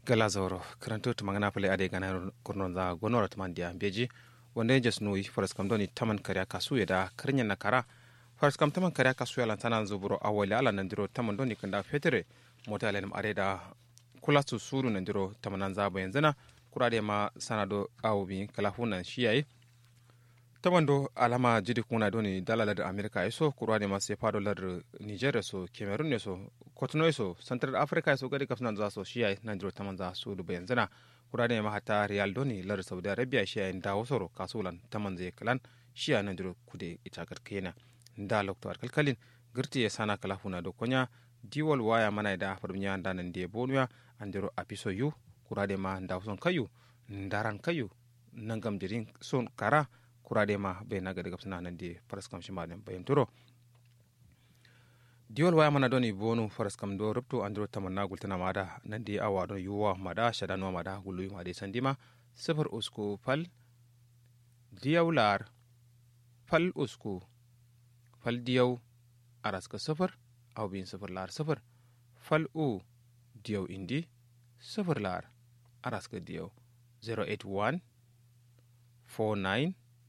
gala zauro karanto to magana pale ade gana kurnon za gonora taman dia beji wanda jes nui faras kam doni taman karya kasu ya da karnya na kara faras kam taman karya kasu ya lantana zuburo awali ala nandiro taman doni kanda fetere mota alenum are da kula su suru nandiro tamanan zabo yanzana kurade ma sanado awbi kala hunan shiyaye taman do alama jidi kuna doni dalalar america so kurade ma sai fado lar nigeria so cameroon ne so kotono so central africa so gadi kafnan za so shiyaye nandiro taman za su duba yanzana kurade ma hata real doni lar saudi arabia shiyaye dawo soro kasulan taman zai kalan shiya nandiro kude ita kena da lokto kalkalin girti ya sana kala huna do konya diwal waya mana da farmiya da nan de bonuya andiro apiso yu kurade ma da son kayu ndaran kayu nangam jirin son kara kurade ma be naga daga suna nan de faras kam shima den bayan turo diwal waya mana doni bonu faras kam do rubto andiro tamanna gultana mada nan de awa don yuwa mada shadanwa mada gulu ma de sandima sifar usku fal diyawlar fal usku fal diyaw araska sifar aw bin sifir lar sifir fal u diyaw indi sifir lar araska diyaw 081 49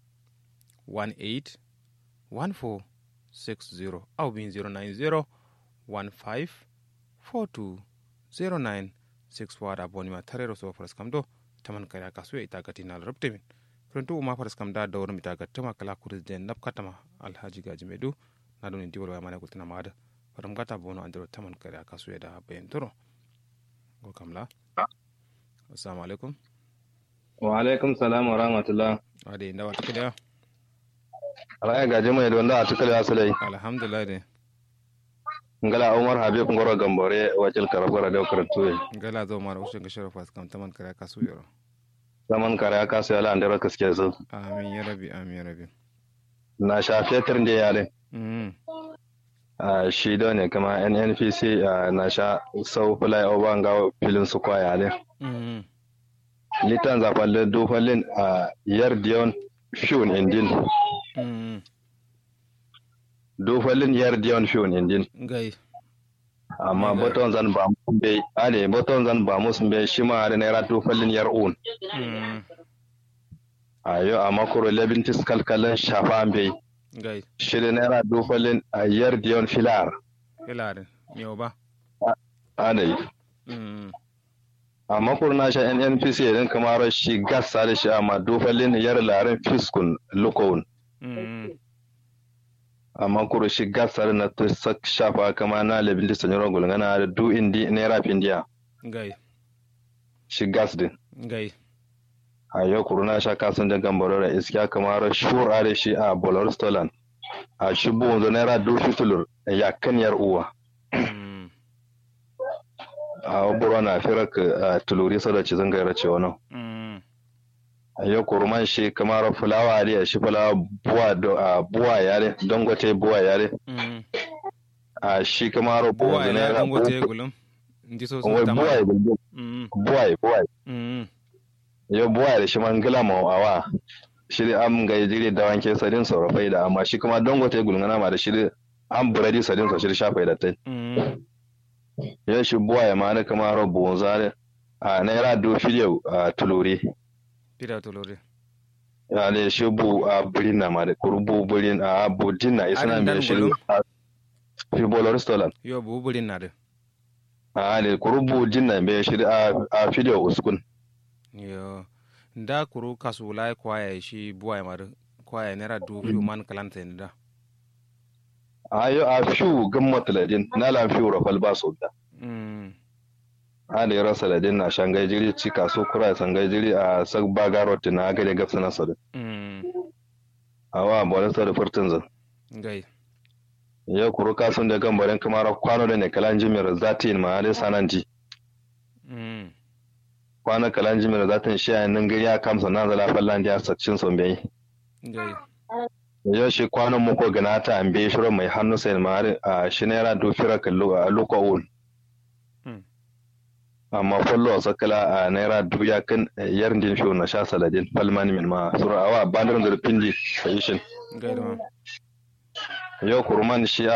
18 14 60 aw bin 090 15 42 09 6 wada bonima tarero so faras kam do taman kaya kasuya ita gatinal rubtemin pronto uma faras kam da dawrum ita gattama kala kurisden napkatama alhaji gaji medu na doni diwal waya mana kultina mada faram gata bono andiro taman kare aka suya da bayan turo go kamla assalamu alaikum wa alaikum salam wa rahmatullah ade ndawa tukida alaya gaje mai don da tukale asalai alhamdulillah de ngala umar habib ngoro gambore wacil karabara da karatu ngala zo mara ushe ga sharafa kam taman kare aka suya zaman kare aka suya la andira kaske su amin ya rabi amin ya rabi na shafe tirnde yale shi da ne kama nnpc na sha sau fulai oba ga filin su kwaya ne litan zafalle dufallin a yar diyon fiyon indin dufallin yar diyon fiyon indin gai amma boton zan ba mu be ale boton zan ba mu sun be shi ma da naira dufallin yar un ayo amma kuro labin tiskal kalan shafa be gai shida naira dufalin a yar diyon filar filarin yau ba anayi amma kurna shi nnpc idan kamar shi gasa da shi amma dufalin yar larin fiskun lukowun amma kuro shi gasa na ta shafa kama na labin da sanyi rogul gana da du indi naira findiya gai shi gas din gai a yau kuruna sha kasan da gambaro da iskiya kamar shura da shi a bolar stolan a shi buwanzu naira dubu tulur ya kan yar uwa a wabura na fira ka tuluri sada ci zan gaira ce wani a yau kuruman shi kamar fulawa da shi fulawa buwa yare dangote buwa yare a shi kamar buwanzu naira buwa buwa buwa yau buwa da shi man gila ma awa shi am ga jiri da wanke sadin sorafai da amma shi kuma dangote gulngana ma da shi an buradi sadin so shi shafa da tai yau shi buwa ya ma da kuma rabu wanza a naira do fidiyau a tulure fidiyau tulure ya ne shi bu a burin na ma da kurbu burin a budin na isna mai shi fi bolo restaurant yau bu burin na da a ne kurbu din na mai shi a fidiyau uskun yo nda kuru kasu lai kwaya shi buwa mar kwaya nera du fiu man kalanta ni da ayo a fiu gamma taladin na la fiu rafal ba so da mm a da yara saladin na shangai jiri ci kaso kura sangai jiri a sak bagarot na ga da gafsa na sada mm awa bolan sa da furtun zan gai ya kuru kasun da gambarin kamar kwano da ne kalan jimir zatin ma da sananji mm kwana kalan jimir za ta shi a nan gari ya kamsa na zala fallan da sakcin son bai gai yau shi kwanan muku gana ta an bai shirin mai hannu sai ma a shi naira dofira kallo a lokawun amma fallo a sakala a naira duya kan yar din fiyo na sha saladin falmani min ma sura awa bandarin zurfin di a yi shin gai da ma yau kurman shi